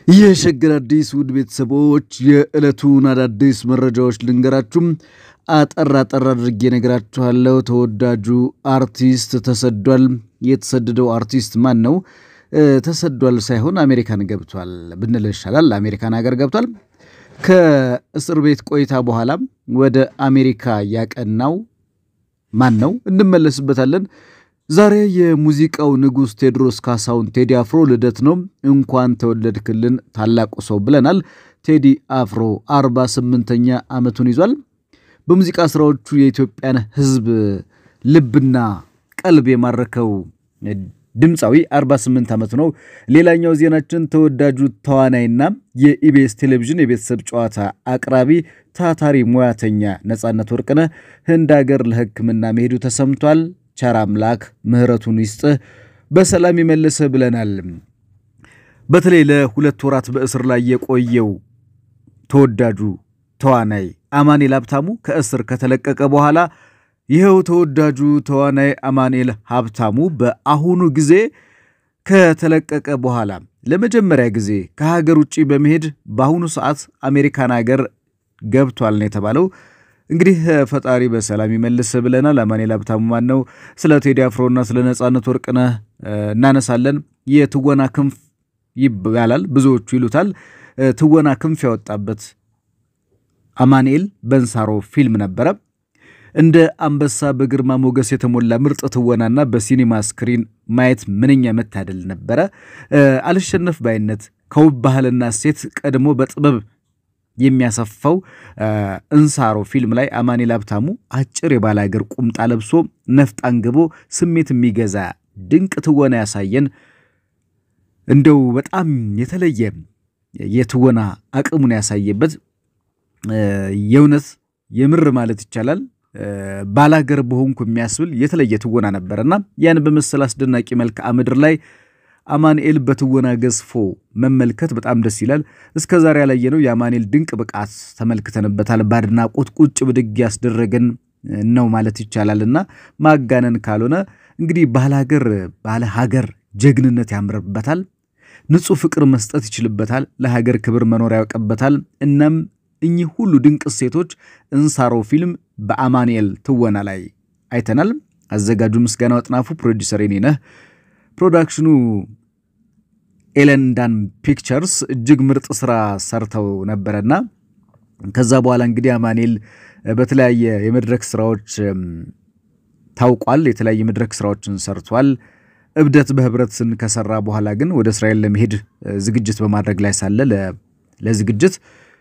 የሸገር አዲስ ውድ ቤተሰቦች የዕለቱን አዳዲስ መረጃዎች ልንገራችሁም አጠር አጠር አድርጌ ነግራችኋለሁ። ተወዳጁ አርቲስት ተሰዷል። የተሰደደው አርቲስት ማን ነው? ተሰዷል ሳይሆን አሜሪካን ገብቷል ብንል ይሻላል። አሜሪካን ሀገር ገብቷል። ከእስር ቤት ቆይታ በኋላ ወደ አሜሪካ ያቀናው ማን ነው? እንመለስበታለን። ዛሬ የሙዚቃው ንጉሥ ቴዎድሮስ ካሳሁን ቴዲ አፍሮ ልደት ነው። እንኳን ተወለድክልን ታላቁ ሰው ብለናል። ቴዲ አፍሮ 48ኛ ዓመቱን ይዟል። በሙዚቃ ስራዎቹ የኢትዮጵያን ሕዝብ ልብና ቀልብ የማረከው ድምፃዊ 48 ዓመቱ ነው። ሌላኛው ዜናችን ተወዳጁ ተዋናይና የኢቢኤስ ቴሌቪዥን የቤተሰብ ጨዋታ አቅራቢ ታታሪ ሙያተኛ ነፃነት ወርቅነህ ህንድ ሀገር ለሕክምና መሄዱ ተሰምቷል። ቸር አምላክ ምሕረቱን ይስጥህ በሰላም ይመልስህ ብለናል። በተለይ ለሁለት ወራት በእስር ላይ የቆየው ተወዳጁ ተዋናይ አማኑኤል ሀብታሙ ከእስር ከተለቀቀ በኋላ ይኸው ተወዳጁ ተዋናይ አማኑኤል ሀብታሙ በአሁኑ ጊዜ ከተለቀቀ በኋላ ለመጀመሪያ ጊዜ ከሀገር ውጭ በመሄድ በአሁኑ ሰዓት አሜሪካን ሀገር ገብቷል ነው የተባለው። እንግዲህ ፈጣሪ በሰላም ይመልስ ብለናል። አማኑኤል ሀብታሙ ማን ነው? ስለ ቴዲ አፍሮና ስለ ነፃነት ወርቅነህ እናነሳለን። የትወና ክንፍ ይባላል ብዙዎቹ ይሉታል። ትወና ክንፍ ያወጣበት አማኑኤል በእንሳሮ ፊልም ነበረ። እንደ አንበሳ በግርማ ሞገስ የተሞላ ምርጥ ትወናና በሲኒማ ስክሪን ማየት ምንኛ መታደል ነበረ። አልሸነፍ ባይነት ከውብ ባህልና እሴት ቀድሞ በጥበብ የሚያሰፋው እንሳሮ ፊልም ላይ አማኑኤል ሀብታሙ አጭር የባላገር ቁምጣ ለብሶ ነፍጥ አንግቦ ስሜት የሚገዛ ድንቅ ትወና ያሳየን እንደው በጣም የተለየ የትወና አቅሙን ያሳየበት የእውነት የምር ማለት ይቻላል ባላገር በሆንኩ የሚያስብል የተለየ ትወና ነበረና ያን በመሰል አስደናቂ መልክዓ ምድር ላይ አማኑኤል በትወና ገዝፎ መመልከት በጣም ደስ ይላል። እስከ ዛሬ ያላየነው የአማኑኤል ድንቅ ብቃት ተመልክተንበታል። በአድናቆት ቁጭ ብድግ ያስደረገን ነው ማለት ይቻላል እና ማጋነን ካልሆነ እንግዲህ ባላገር ባለ ሀገር ጀግንነት ያምርበታል። ንጹሕ ፍቅር መስጠት ይችልበታል። ለሀገር ክብር መኖር ያውቅበታል። እናም እኚህ ሁሉ ድንቅ እሴቶች እንሳሮ ፊልም በአማኑኤል ትወና ላይ አይተናል። አዘጋጁ ምስጋናው አጥናፉ፣ ፕሮዲሰር የኔ ነህ። ፕሮዳክሽኑ ኤለንዳን ፒክቸርስ እጅግ ምርጥ ስራ ሰርተው ነበረና ከዛ በኋላ እንግዲህ አማኑኤል በተለያየ የመድረክ ስራዎች ታውቋል። የተለያየ መድረክ ስራዎችን ሰርቷል። እብደት በህብረትን ከሰራ በኋላ ግን ወደ እስራኤል ለመሄድ ዝግጅት በማድረግ ላይ ሳለ ለዝግጅት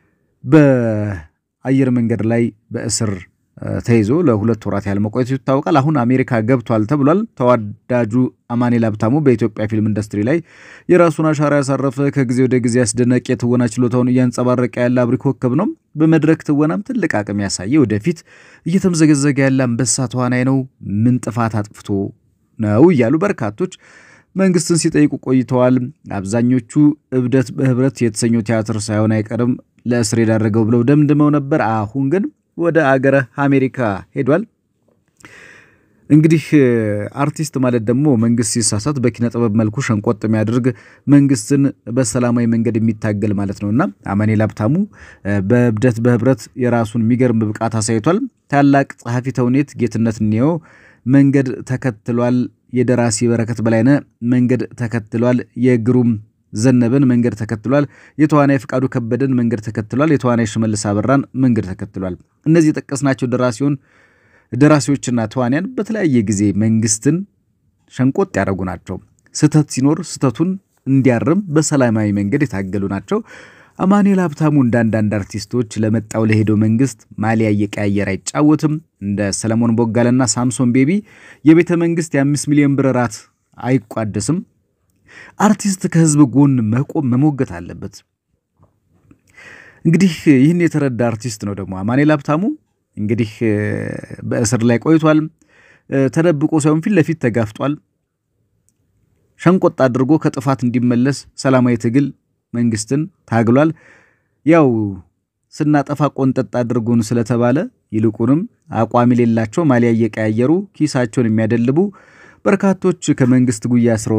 በአየር መንገድ ላይ በእስር ተይዞ ለሁለት ወራት ያህል መቆየቱ ይታወቃል። አሁን አሜሪካ ገብቷል ተብሏል። ተወዳጁ አማኑኤል ሀብታሙ በኢትዮጵያ ፊልም ኢንዱስትሪ ላይ የራሱን አሻራ ያሳረፈ ከጊዜ ወደ ጊዜ አስደናቂ የትወና ችሎታውን እያንጸባረቀ ያለ አብሪ ኮከብ ነው። በመድረክ ትወናም ትልቅ አቅም ያሳየ ወደፊት እየተምዘገዘገ ያለ አንበሳ ተዋናይ ነው። ምን ጥፋት አጥፍቶ ነው እያሉ በርካቶች መንግስትን ሲጠይቁ ቆይተዋል። አብዛኞቹ እብደት በህብረት የተሰኘው ቲያትር ሳይሆን አይቀርም ለእስር የዳረገው ብለው ደምድመው ነበር። አሁን ግን ወደ አገረ አሜሪካ ሄዷል። እንግዲህ አርቲስት ማለት ደግሞ መንግስት ሲሳሳት በኪነ ጥበብ መልኩ ሸንቆጥ የሚያደርግ መንግስትን በሰላማዊ መንገድ የሚታገል ማለት ነውና አማኑኤል ሀብታሙ በእብደት በህብረት የራሱን የሚገርም ብቃት አሳይቷል። ታላቅ ጸሐፊ ተውኔት ጌትነት እንየው መንገድ ተከትሏል። የደራሲ በረከት በላይነህ መንገድ ተከትሏል። የግሩም ዘነበን መንገድ ተከትሏል። የተዋናይ ፍቃዱ ከበደን መንገድ ተከትሏል። የተዋናይ ሽመልስ አበራን መንገድ ተከትሏል። እነዚህ የጠቀስናቸው ደራሲውን ደራሲዎችና ተዋንያን በተለያየ ጊዜ መንግስትን ሸንቆጥ ያደረጉ ናቸው። ስህተት ሲኖር ስህተቱን እንዲያርም በሰላማዊ መንገድ የታገሉ ናቸው። አማኑኤል ሀብታሙ እንደ አንዳንድ አርቲስቶች ለመጣው ለሄደው መንግስት ማሊያ እየቀያየር አይጫወትም። እንደ ሰለሞን ቦጋለና ሳምሶን ቤቢ የቤተ መንግስት የአምስት ሚሊዮን ብር ራት አይቋደስም። አርቲስት ከህዝብ ጎን መቆም መሞገት አለበት። እንግዲህ ይህን የተረዳ አርቲስት ነው ደግሞ አማኑኤል ሀብታሙ። እንግዲህ በእስር ላይ ቆይቷል። ተደብቆ ሳይሆን ፊት ለፊት ተጋፍጧል። ሸንቆጥ አድርጎ ከጥፋት እንዲመለስ ሰላማዊ ትግል መንግስትን ታግሏል። ያው ስናጠፋ ቆንጠጥ አድርጉን ስለተባለ ይልቁንም አቋም የሌላቸው ማሊያ እየቀያየሩ ኪሳቸውን የሚያደልቡ በርካቶች ከመንግስት ጉያ ስረው ነው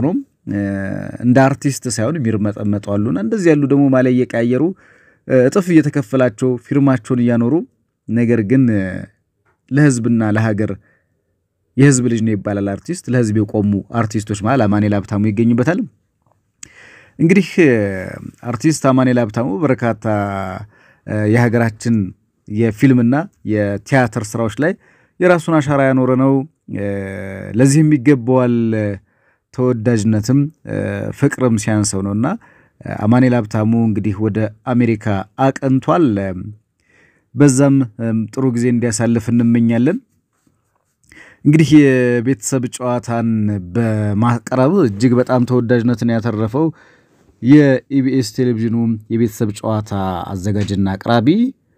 እንደ አርቲስት ሳይሆን የሚርመጠመጡ አሉና እንደዚህ ያሉ ደግሞ ማሊያ እየቀያየሩ እጥፍ እየተከፈላቸው ፊርማቸውን እያኖሩ ነገር ግን ለህዝብና ለሀገር የህዝብ ልጅ ነው ይባላል አርቲስት። ለህዝብ የቆሙ አርቲስቶች መሃል አማኑኤል ሀብታሙ ይገኙበታል። እንግዲህ አርቲስት አማኑኤል ሀብታሙ በርካታ የሀገራችን የፊልምና የቲያትር ስራዎች ላይ የራሱን አሻራ ያኖረ ነው። ለዚህም ይገባዋል ተወዳጅነትም ፍቅርም ሲያንሰው ነው እና አማኑኤል ሀብታሙ እንግዲህ ወደ አሜሪካ አቅንቷል። በዛም ጥሩ ጊዜ እንዲያሳልፍ እንመኛለን። እንግዲህ የቤተሰብ ጨዋታን በማቅረብ እጅግ በጣም ተወዳጅነትን ያተረፈው የኢቢኤስ ቴሌቪዥኑ የቤተሰብ ጨዋታ አዘጋጅና አቅራቢ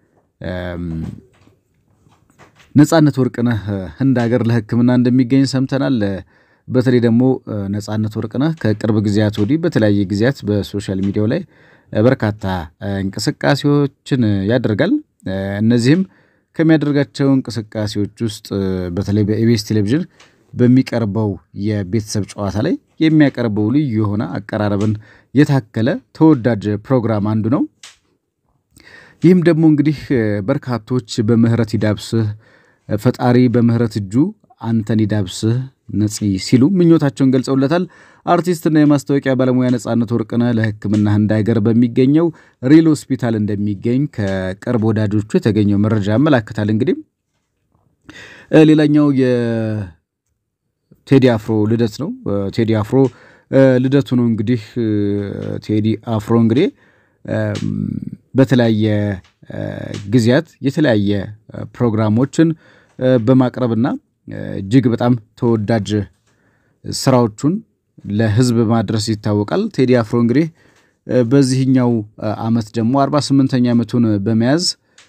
ነጻነት ወርቅነህ ህንድ ሀገር ለሕክምና እንደሚገኝ ሰምተናል። በተለይ ደግሞ ነጻነት ወርቅነህ ከቅርብ ጊዜያት ወዲህ በተለያየ ጊዜያት በሶሻል ሚዲያው ላይ በርካታ እንቅስቃሴዎችን ያደርጋል። እነዚህም ከሚያደርጋቸው እንቅስቃሴዎች ውስጥ በተለይ በኢቢኤስ ቴሌቪዥን በሚቀርበው የቤተሰብ ጨዋታ ላይ የሚያቀርበው ልዩ የሆነ አቀራረብን የታከለ ተወዳጅ ፕሮግራም አንዱ ነው። ይህም ደግሞ እንግዲህ በርካቶች በምህረት ይዳብስህ ፈጣሪ በምህረት እጁ አንተን ይዳብስህ ነፂ ሲሉ ምኞታቸውን ገልጸውለታል። አርቲስትና የማስታወቂያ ባለሙያ ነጻነት ወርቅነህ ለሕክምና ህንድ ሀገር በሚገኘው ሪል ሆስፒታል እንደሚገኝ ከቅርብ ወዳጆቹ የተገኘው መረጃ ያመላክታል። እንግዲህ ሌላኛው የቴዲ አፍሮ ልደት ነው። ቴዲ አፍሮ ልደቱ ነው። እንግዲህ ቴዲ አፍሮ እንግዲህ በተለያየ ጊዜያት የተለያየ ፕሮግራሞችን በማቅረብና እጅግ በጣም ተወዳጅ ስራዎቹን ለህዝብ ማድረስ ይታወቃል። ቴዲ አፍሮ እንግዲህ በዚህኛው ዓመት ደግሞ 48ኛ ዓመቱን በመያዝ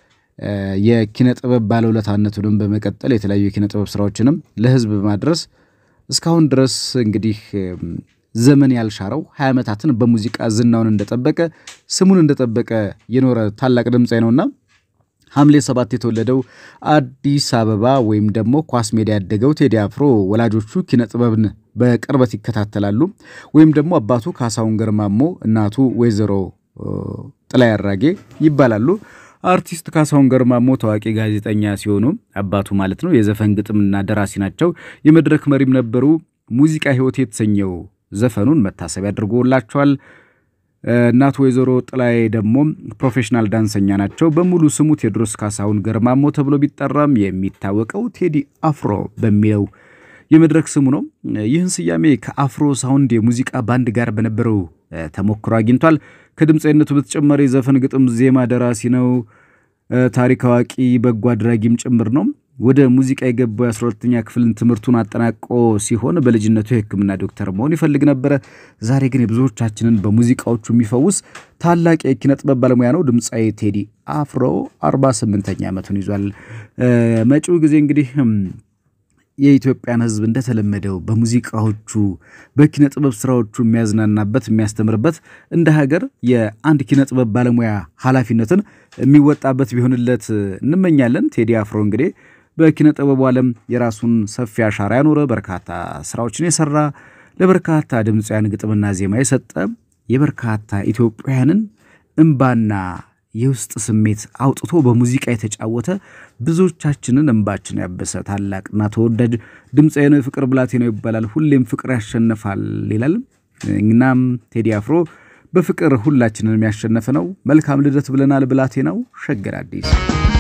የኪነ ጥበብ ባለውለታነቱንም በመቀጠል የተለያዩ የኪነ ጥበብ ስራዎችንም ለህዝብ በማድረስ እስካሁን ድረስ እንግዲህ ዘመን ያልሻረው ሀያ ዓመታትን በሙዚቃ ዝናውን እንደጠበቀ ስሙን እንደጠበቀ የኖረ ታላቅ ድምፃዊ ነውና ሐምሌ ሰባት የተወለደው አዲስ አበባ ወይም ደግሞ ኳስ ሜዳ ያደገው ቴዲ አፍሮ ወላጆቹ ኪነ ጥበብን በቅርበት ይከታተላሉ። ወይም ደግሞ አባቱ ካሳሁን ገርማሞ፣ እናቱ ወይዘሮ ጥላይ አራጌ ይባላሉ። አርቲስት ካሳሁን ገርማሞ ታዋቂ ጋዜጠኛ ሲሆኑ አባቱ ማለት ነው የዘፈን ግጥምና ደራሲ ናቸው። የመድረክ መሪም ነበሩ። ሙዚቃ ህይወት የተሰኘው ዘፈኑን መታሰቢያ አድርጎላቸዋል። እናቱ ወይዘሮ ጥላይ ደግሞ ፕሮፌሽናል ዳንሰኛ ናቸው። በሙሉ ስሙ ቴዎድሮስ ካሳሁን ገርማሞ ተብሎ ቢጠራም የሚታወቀው ቴዲ አፍሮ በሚለው የመድረክ ስሙ ነው። ይህን ስያሜ ከአፍሮ ሳውንድ የሙዚቃ ባንድ ጋር በነበረው ተሞክሮ አግኝቷል። ከድምፃዊነቱ በተጨማሪ ዘፈን፣ ግጥም፣ ዜማ ደራሲ ነው። ታሪክ አዋቂ፣ በጎ አድራጊም ጭምር ነው። ወደ ሙዚቃ የገባው የ12ኛ ክፍልን ትምህርቱን አጠናቆ ሲሆን በልጅነቱ የሕክምና ዶክተር መሆን ይፈልግ ነበረ። ዛሬ ግን የብዙዎቻችንን በሙዚቃዎቹ የሚፈውስ ታላቅ የኪነ ጥበብ ባለሙያ ነው። ድምፃዊ ቴዲ አፍሮ 48ኛ ዓመቱን ይዟል። መጪው ጊዜ እንግዲህ የኢትዮጵያን ሕዝብ እንደተለመደው በሙዚቃዎቹ በኪነ ጥበብ ስራዎቹ የሚያዝናናበት የሚያስተምርበት እንደ ሀገር የአንድ ኪነ ጥበብ ባለሙያ ኃላፊነትን የሚወጣበት ቢሆንለት እንመኛለን። ቴዲ አፍሮ እንግዲህ በኪነ ጥበቡ ዓለም የራሱን ሰፊ አሻራ ያኖረ በርካታ ስራዎችን የሰራ ለበርካታ ድምፃውያን ግጥምና ዜማ የሰጠ የበርካታ ኢትዮጵያውያንን እምባና የውስጥ ስሜት አውጥቶ በሙዚቃ የተጫወተ ብዙዎቻችንን እንባችን ያበሰ ታላቅና ተወዳጅ ድምፃዊ ነው። የፍቅር ብላቴናው ይባላል። ሁሌም ፍቅር ያሸንፋል ይላል። እናም ቴዲ አፍሮ በፍቅር ሁላችንን የሚያሸነፍ ነው። መልካም ልደት ብለናል። ብላቴናው ሸገር አዲስ